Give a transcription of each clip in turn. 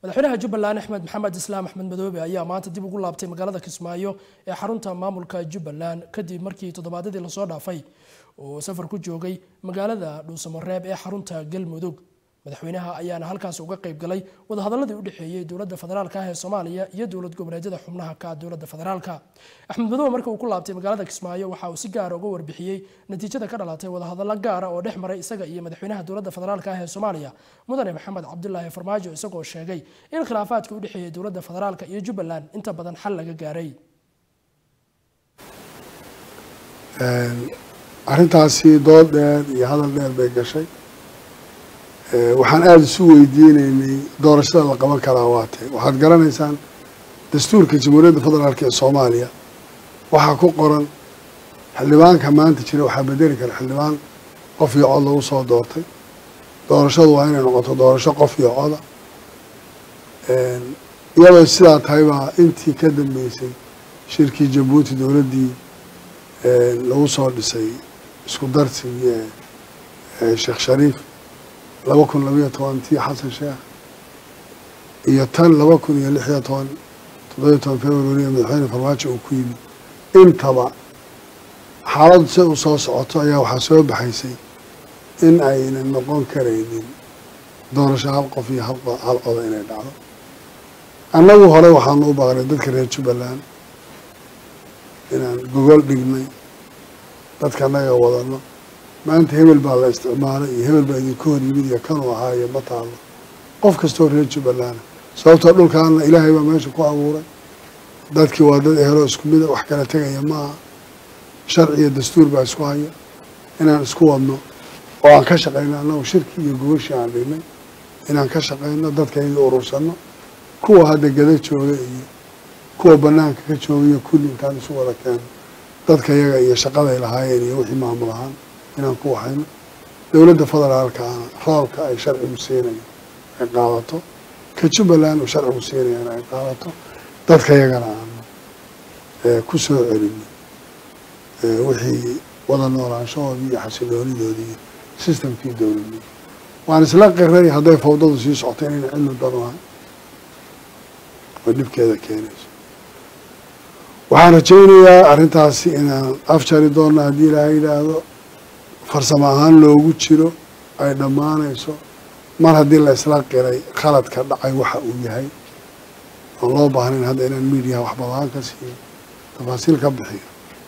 madaxweynaha jubbaland axmed maxamed islaam axmed madoobe ayaa maanta dib ugu laabtay magaalada kismaayo ee xarunta maamulka jubbaland kadib markii toddobaadyadii lasoo dhaafay uu safar ku joogay magaalada dhuusamareeb ee xarunta galmudug madaxweynaha ayaana halkaas uga qayb galay wadahadaladii u dhexeeyey dowladda federaalka ah ee soomaaliya iyo dowlad goboleedyada xubnaha ka dowladda federaalka axmed madoobe markii uu ku laabtay magaalada kismaayo waxa uu si gaara uga warbixiyey natiijada ka dhalatay wadahadalo gaara oo dhex maray isaga iyo madaxweynaha dowladda federaalka ah ee soomaaliya mudane maxamed cabdulaahi farmaajo isagoo sheegay in khilaafaadka u dhexeeyey dowladda federaalka iyo jubbaland inta badan xal laga gaaray arrintaasi dood dheer iyo hadal dheer bay gashay waxaan aada isu weydiineynay doorashada la qaban karaa waatee waxaad garanaysaan dastuurka jamhuuriyadda federaalk ee soomaaliya waxaa ku qoran xildhibaanka maanta jira waxaa bedeli kara xildhibaan qof iyo cod lagu soo doortay doorashadu waa inay noqoto doorasho qof iyo coda iyadoo sidaa tahay baa intii ka dambeysay shirkii jabuuti dowladdii lagu soo dhisay isku darsigii sheekh shariif laba kun labayo toban tii xasan sheekh iyo tan laba kun iyo lix iyo toban toddobiyo toban february madaxweyne farmaajo uu ku yimid intaba xaaladdu si u soo socoto ayaa waxaa soo baxaysay in aynan noqon karaynin doorasho hal qof iyo hal coda inay dhacdo annagu hore waxaanu u baaqnay dadka reer jubbaland inaan gogol dhignay dadka annaga wadano maanta hebel baa la isticmaalay iyo hebel baa idinka hor yimid iyo kanuu ahaa iyo ma taalo qof kastoo reer jubbaland sababtoo dhulkaana ilaahay baa meesha ku abuuray dadkii waa dad ehelo isku mida wax kala tegaya maaha sharci iyo dastuur baa isku haya inaan isku wadno oo aan ka shaqayno annagu shirki iyo gogashii aan dhignay inaan ka shaqayno dadkayga urursano kuwa hadda gada jooga iyo kuwa banaanka ka jooga iyo kulli intaan isu wada keeno dadka yaga iyo shaqaday lahaayeen iyo wixii maamul ahaan inaan ku waxayno dowladda federaalkaana roolka ay sharcigu siinayo ay qaadato ka jubbaland uu sharcigu siinayana ay qaadato dadka yagana aanu ku soo celino wixii wada noolaanshahoodii iyo xasiloonidoodii iyo sistamkii dowladnimo waan isla qiray hadday fawdadu sii socto inayna cilmi danu ahay oo dhibkeeda keenayso waxaan rajaynayaa arrintaasi inaan afjari doonno haddii ilaaha yidhaahdo farsamo ahaan loogu jiro ay dhammaanayso mar haddii la isla qiray khaladka dhacay waxa uu yahay oon loo baahnayn hadda inaan miidiyaha wax badaan ka siiyo tafaasiil ka bixiyo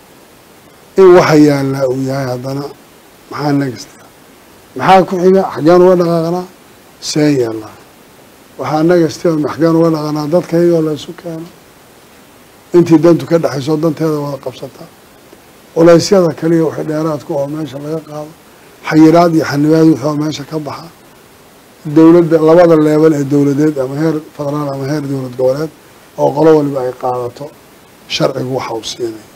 in waxa yaallaa uu yahay haddana maxaa nagasta maxaa ku xiga xaggeen uga dhaqaaqnaa seen yaallaa waxaa nagasti oo maxgeen uga dhaqanaa dadkaygoo la isu keeno intii dantu ka dhexayso danteeda wada qabsataa culaysyada kaliya waxay dheeraadku oo meesha laga qaado xayiraad iyo xanibaad wixii oo meesha ka baxa dowladda labada leebel ee dowladeed ama heer federaal ama heer dowlad goboleed oo qolo waliba ay qaadato sharcigu waxa uu siinaya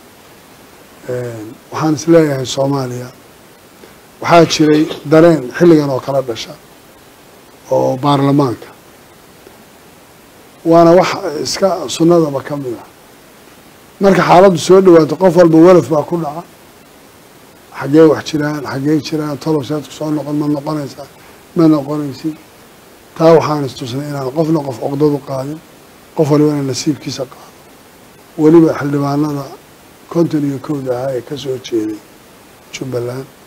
waxaan is leeyahay soomaaliya waxaa jiray dareen xilligan oo kala dhasha oo baarlamaanka waana wax iska sunnadaba ka mid ah marka xaaladdu soo dhawaato qof walba walaf baa ku dhaca xaggee wax jiraan xaggee jiraan tolosheedku soo noqon ma noqonaysaa ma noqonaysid taa waxaan istusnay inaan qofna qof oqdadu qaadin qof waliba inaan nasiibkiisa qaado weliba xildhibaanada konton iyo kowda ahaa ee ka soo jeeday jubbaland